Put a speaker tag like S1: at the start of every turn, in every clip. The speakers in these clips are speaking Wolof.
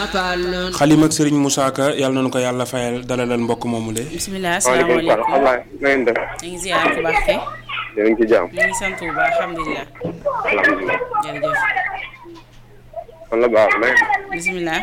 S1: fàllun
S2: xalim ak Serigne Moussa Ka yàlla nañu ko yàlla fayal dalalal mbokk moomu le
S3: bisimilah
S4: waaleykum salaam
S3: asalaamaaleykum
S4: Ablaye na ngeen def
S3: ñu ngi ziar ku baax ke
S4: yéen a ngi ci jàmm
S3: ñu ngi sant bu baax alhamdulilah
S4: alhamdulilah
S3: jërëjëf
S4: man la baax na ngeen
S3: bisimilah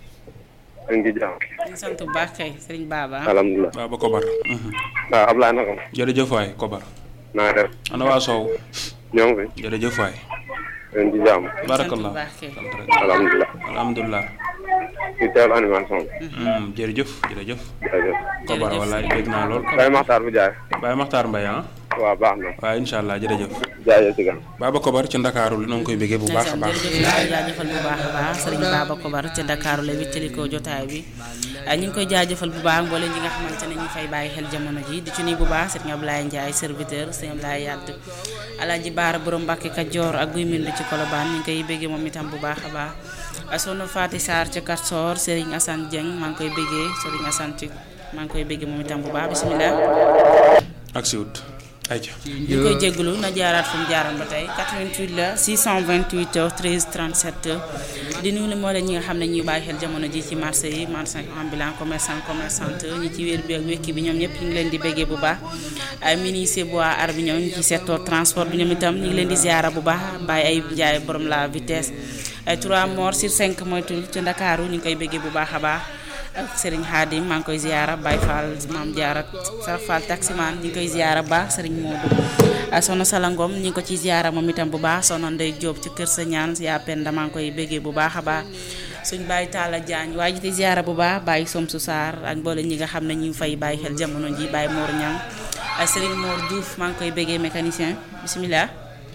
S4: a ngi ci jàmm
S3: ñu ngi sant bu baax kay sëriñ Baba
S4: alhamdulilah
S2: Baba Kobar mhm.
S4: waaw Ablaye naka ma
S2: jërëjëf waay Kobar
S4: naa def
S2: ana waa Sow
S4: ñoo ngi fi
S2: jërëjëf waay
S4: yéen ci jàmm
S3: sant bu
S2: barakallah
S3: baax kay
S2: sant rek
S4: alhamdulilah
S2: alhamdulilah
S4: ci teewlu animation bi
S2: Mhm, jërëjëf jërëjëf
S4: jërëjëf
S2: Kobar
S3: Jërëjëf.
S2: wallaay dégg naa lool
S4: Baye Maxtaar bu jaay
S2: Baye Makhtar Mbaye ah
S4: waaw baax na
S2: waaw incha allah jërëjëf
S4: jaayee ci gan
S2: Baba Kobar ci Ndakaaru noo ngi koy béggee bu baax a
S3: ndeysaan
S2: baax
S3: jërëjëf ñu ngi koy jaajëfal bu baax a baax sëriñ Baba Kobar ca Dakar la wéttalikoo jotaay bi ah, ñu ngi koy jaajëfal bu baax mboolem ñi nga xamante ne ñu fay bàyyi xel jamono ji di ci nuyu bu baax sëriñ Ablaye Ndiaye serviteur sëriñ Ablaye Yadd Alaaji Baara borom Mbàkke Kajoor ak guy mbind ci Kolobaan ñu ngi koy béggee moom itam bu baax a baax ah, soxna Faati Sarr ca Katsor sëriñ Assane Dieng maa ngi koy béggee sëriñ Assane ci maa ngi koy béggee moom itam bu baax bisimilah
S2: ak siwut ayca
S3: ñu ngi koy jégalu na jaaraat fu mu jaaroon ba tey 88 la 628 13 37 di nuyu moo leen ñi nga xam ne ñuy bàyyi xel jamono ji ci marché yi marché ambulant commerçant commerçante ñi ci wér bi ak wékki bi ñoom ñëpp ñu ngi leen di béggee bu baax ay ministre bois ar bi ñoom ñu ci secteur transport bi ñoom itam ñu ngi leen di ziara bu baax bàyyi ay njaay borom la vitesse ay 3 morts sur 5 moytul ci Ndakaaru ñu ngi koy béggee bu baax a baax ak Serigne Khadim maa ngi koy ziara Baye Fall maam Diarra Saraf Fall taximan ñu ngi koy ziara bu baax Serigne Modou ak soxna Salangom ñu ngi ko ci ziara moom itam bu baax soxna Ndey Diop ci kër sa ñaan yaa Penda maa ngi koy béggee bu baax a baax suñ Baye Talla Diagne waaye ji di ziara bu baax Baye Somsu Sarr ak mboolem ñi nga xam ne ñu ngi fay bàyyi xel jamono ji Baye Mor Niang ak Serigne Mor Diouf maa ngi koy béggee mécanicien bisimilah.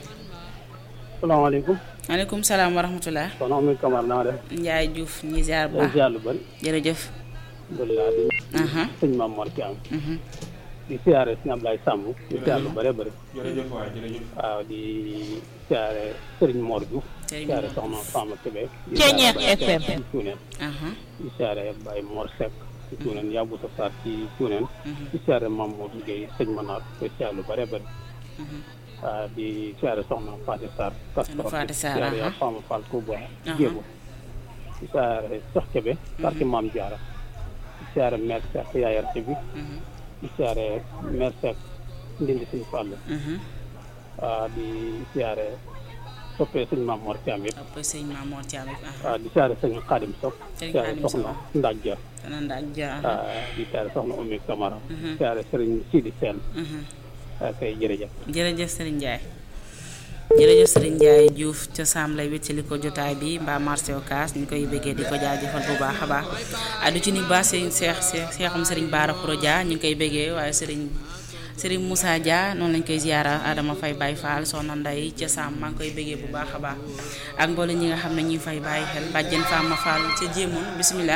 S5: salaamaaleykum
S3: maaleykum salaam wa rahmatulah.
S5: soxna Oumy Camara naa def
S3: Ndiaye Diouf ñi ziar bu
S5: day
S3: baax
S5: ziar lu bëri
S3: jërëjëf.
S5: alhamdulilah di
S3: aha
S5: sëñ Maam Mor Thiam
S3: mhm.
S5: di siyaare sëñ Ablaye Samb di siyaar lu bëri bëri
S2: jërëjëf waay jërëjëf
S5: waaw di siyaare Sëriñ Mor Diouf
S3: Serigne
S5: siyaare
S3: Mor.
S5: soxna Fama Kébé di
S6: Ceeñeer
S5: siyaare Baye
S6: FM.
S5: Seck ci Cuuneen
S3: aha
S5: di siyaare Baye Mor Seck ci Cuuneen Yabouta Sarr ci Cuuneen
S3: mhm.
S5: di siyaare Mamadou Gueye sëñ Manar koy siyaar lu bëri bëri
S3: mhm.
S5: waaw di siyaare soxna Fatou Sarr
S3: Soxna Fatou Sarr,
S5: siyaare
S3: aha.
S5: yaa Fama Fall Touba
S3: Aha.
S5: Gébo di siyaare Cheikh Kébé quartier Maam Diarra di siyaare maire Seck yaayarte bi
S3: mhm.
S5: di siyaare maire Seck ndindi suñu fàll
S3: mhm.
S5: waaw di siyaare soppee sëñ Maam Mor Thiam yëpp
S3: après sëñ Mamour Thiam it aha
S5: waaw di siyaare sëñ Xaadim Sock
S3: Sëñ
S5: siyaare
S3: Xaadim
S5: soxna
S3: Sock.
S5: Ndaaj Ja
S3: dana ndaaj ja aha
S5: waaw di siyaare soxna Oumy Camara
S3: Mhm.
S5: siyaare sëriñ Sidi Sène
S3: mhm.
S5: waaw kay jërëjëf
S3: jërëjëf Serigne Ndiaye jërëjëf Serigne Ndiaye Diouf ca Sam lay wéttali ko jotaay bi mbaa marché Ocass ñu koy bëggee di ko jaajëfal bu baax a baax ah du ci ni baax Serigne Cheikh Cheikh Cheikhum Serigne Bara Khouro Dia ñu ngi koy bëggee waaye Serigne Serigne Moussa Dia noonu lañ koy ziara Adama Faye Baye Fall soxna Ndeye ca Sam maa ngi koy bëggee bu baax a baax ak mboolem ñi nga xam ne ñuy fay bàyyi xel bàjjen Fama Fall ca Jéemoon bisimilah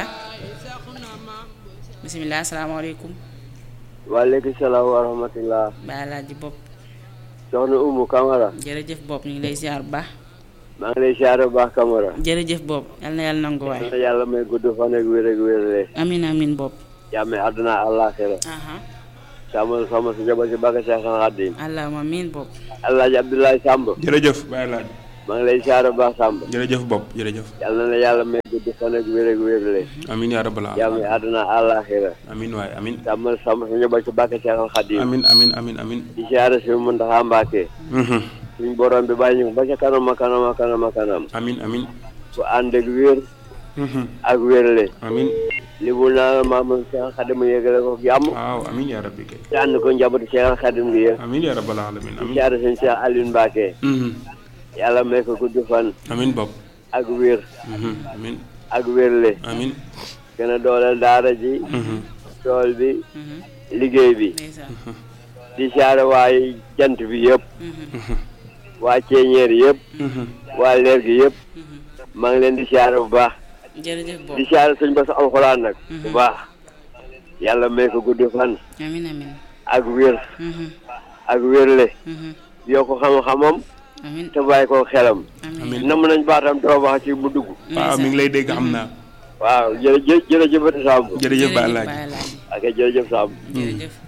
S3: bisimilah asalaamaaleykum
S7: waaleykum salaam wa rahmatullah
S3: Baye Alaaji Bopp
S7: soxna Umu Camara
S3: jërëjëf Bopp ñu ngi lay ziar bu baax
S7: maa ngi lay siyaare bu baax Camara
S3: jërëjëf Bopp yal na yàlla nangu waay
S7: na yàlla may gudd fan ak wér ak wérle
S3: amin amin Bopp
S7: jàmme àdduna àllaaxira
S3: aha
S7: sàmmal sama si njaboot si bàkk Seex Xaadim
S3: allahumma amin Bopp
S7: Alaaji Abdoulaye Samb
S2: jërëjëf bàyyi laaj
S7: maa ngi lay siyaare bu baax Samb
S2: jërëjëf bopp jërëjëf
S7: yàlla na yàlla may gudd fan ak wér ak wérle
S2: amin yaa rabbal
S7: jàmme
S2: alamin
S7: àdduna àllaaxira
S2: amin waay amin
S7: sàmmal sama si njaboot si bàkk Seex Xaadim
S2: amin amin amin amin
S7: di siyaare si Muntaxa Mbàkke
S2: Mhm.
S7: suñ borom bi bàyyi ñu ba ca kanam a kanam a kanam a kanam
S2: amin amin
S7: bu ànd ak wér
S2: Mhm.
S7: ak wérle
S2: amin
S7: li mu naa maam Seex Xaadim yëgale ko jàmm
S2: waaw amin yaa rabbi kay
S7: te ànd ko njabootu Seex Xaadim gi yëpp
S2: amin yaa rabbal alamin amin
S7: siyaare sëñ Cheikh Aliou Mbacke
S2: Mhm.
S7: yàlla may ko gudd fan
S2: amin bopp
S7: ak wér
S2: Mhm. amin
S7: ak wérle
S2: amin
S7: gën a dooleel daara ji
S2: Mhm.
S7: tool bi
S3: mhm
S7: liggéey bi
S3: ndeysaan
S7: di siyaare waay jant bi yëpp
S3: mhm
S7: waa ceeñeer yëpp
S2: Mhm.
S7: waa leer gi yëpp
S3: mhm
S7: maa ngi leen di siyaare bu baax
S3: jërëjëf Bopp
S7: di siyaare sëñ Bass alxuraan nag bu baax yàlla may ko gudd fan
S3: amin amin
S7: ak wér
S3: mhm
S7: ak wérle
S3: mhm
S7: yokk xam-xamam
S3: amin
S7: te bàyyi ko xelam
S3: amin
S7: nam nañ baatam trop wax ci mu dugg
S2: waaw mi ngi lay dégg xam naa
S7: waaw jërëjëf jërëjëfati Samb
S2: jërëjëf bàyyi laaj
S3: Baye Alaaji
S7: ak jërëjëf Samb
S3: jërëjëf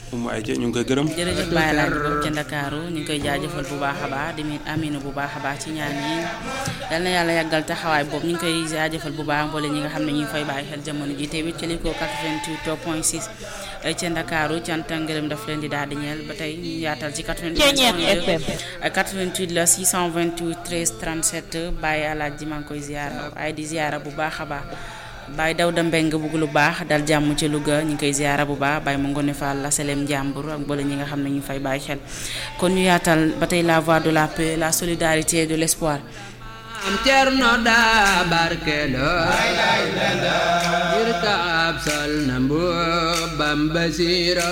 S2: umu ay ñu ngi koy gërëm
S3: jërëjëf Baye Laaj boobu ca Ndakaaru ñu ngi koy jaajëfal bu baax a baax di mit aminu bu baax a baax ci ñaan yi yal na yàlla yàggal taxawaay boobu ñu ngi koy jaajëfal bu baax mboole ñi nga xam ne ñu ngi fay bàyyi xel jamono ji te wéccali ko 88 point 6 ca Ndakaaru cant ak ngërëm daf leen di daal di ñeel ba tey ñu yaatal ci 88 88 la 628 13 37 Baye Alaaji maa ngi koy ziara waaye di ziara bu baax a baax Baye Dawda Mbeng bugg lu baax dal jàmm ci Louga ñu ngi koy ziara bu baax Baye ma ngone Fall la Selem Njàmbur ak mboole ñi nga xam ne ñu fay bàyyi xel kon ñu yaatal ba tey la voix de la paix la solidarité et de l'espoir
S1: am cerno daa barkelo ngir ka ab sol na mbubbam basiro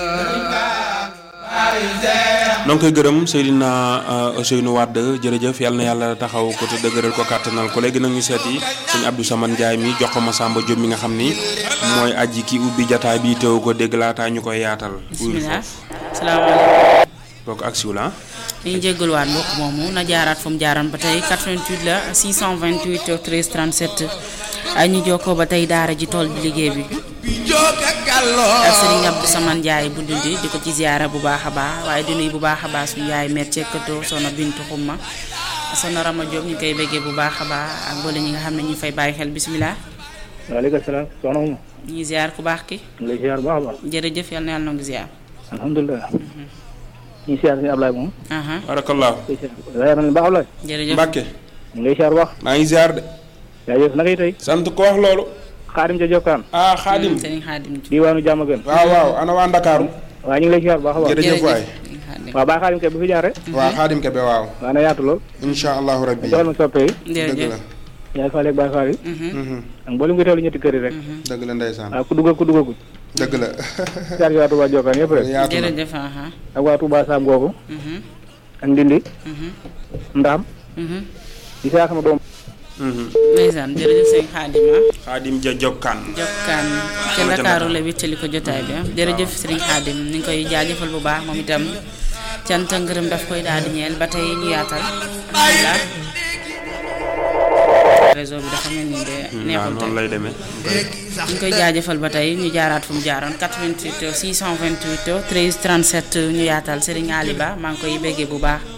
S2: noo ngi koy gërëm Seydina Ousseynou Wade jërëjëf yal na yàlla taxaw ko te dëgëral ko kàttanal ko léegi nag ñu seeti sëñ Abdou Samane Ndiaye mi jox ko Massamba Diop mi nga xam ni mooy aji ki ubbi jataay bi teew ko dégg laataa ñu koy yaatal.
S3: bismillah salaamaaleykum
S2: kooku ak siw la
S3: dañuy jégaluwaat mbokk moomu na jaaraat fu mu jaaran ba tey 88 la 628 13 37 ay ñu jokkoo ba tey daara ji tool bi liggéey bi ak Serigne Abdou Samane Ndiaye bu dundi di ko ci ziara bu baax a baax waaye di nuyu bu baax a baax suñu yaay met cekkatoo soxna Bintu Xumma soxna Rama Diop ñu koy bëggee bu baax a baax ak boole ñi nga xam ne ñu fay bàyyi xel bisimilah.
S5: waaleykum salaam soxna Ouma.
S3: ñu ngi ziar ku baax ki.
S5: ñu ngi lay ziar bu baax a baax.
S3: jërëjëf yal na yàlla nangu ziar.
S5: alhamdulilah. ñu ngi ziar suñu Ablaye moom.
S3: aha
S2: barakallahu
S5: ziar nañu baax Ablaye.
S3: jërëjëf
S2: Mbàkke
S5: ñu ngi lay ziar bu baax.
S2: maa ngi ziar de
S5: jaajëf naka yi tey.
S2: sant ko wax loolu
S5: xaadim ca Jokkaan.
S2: ah xaadim
S3: Serigne Khadim Diouf.
S5: diwaanu jàmm gën.
S2: waaw waaw ana waa Ndakaaru
S5: waaw ñu ngi lay ziar bu baax a baax.
S2: jërëjëf waay
S3: Serigne Khadim.
S5: waaw baax xaadim kay bu fi jaar rek.
S2: waaw xaadim kebe waaw
S5: waa na yaatu lool.
S2: insha allahu rabbi
S5: joxal ma soppe yi.
S2: dëgg
S3: jërëjëf.
S2: la
S5: yaay faale ak baay faal yi.
S2: Mhm.
S5: ak mboolem nga teewlu ñetti kër yi rek.
S2: dëgg la ndeysaan
S5: waaw ku dugg ak ku duggagul.
S2: dëgg la
S5: ziar yi waa Touba Jokkaan yëpp rek.
S2: yaatu na
S3: jërëjëf aha.
S5: ak waa Touba Sam googu.
S3: Mhm,
S5: ak Ndindi.
S3: mhm,
S5: Ndaam.
S3: mhm.
S5: di saa sama doom.
S2: Mhm.
S3: ndeysaan jërëjëf Serigne Khadim ah.
S2: xaadim ja jokkaan
S3: jokkaan ca Ndakaaru la wéttali ko jotaay bi ah jërëjëf Serigne Khadim ñu ngi koy jaajëfal bu baax moom itam cant ak ngërëm daf koy daal di ñeel ba tey ñu yaatal alhamdulilah réseau bi dafa mel ni de
S2: waaw
S3: neexul tey
S2: noonu lay demee
S3: ñu ngi koy jaajëfal ba tey ñu jaaraat fu mu jaaroon 88 628 13 37 ñu yaatal Serigne Ali Ba maa ngi koy béggee bu baax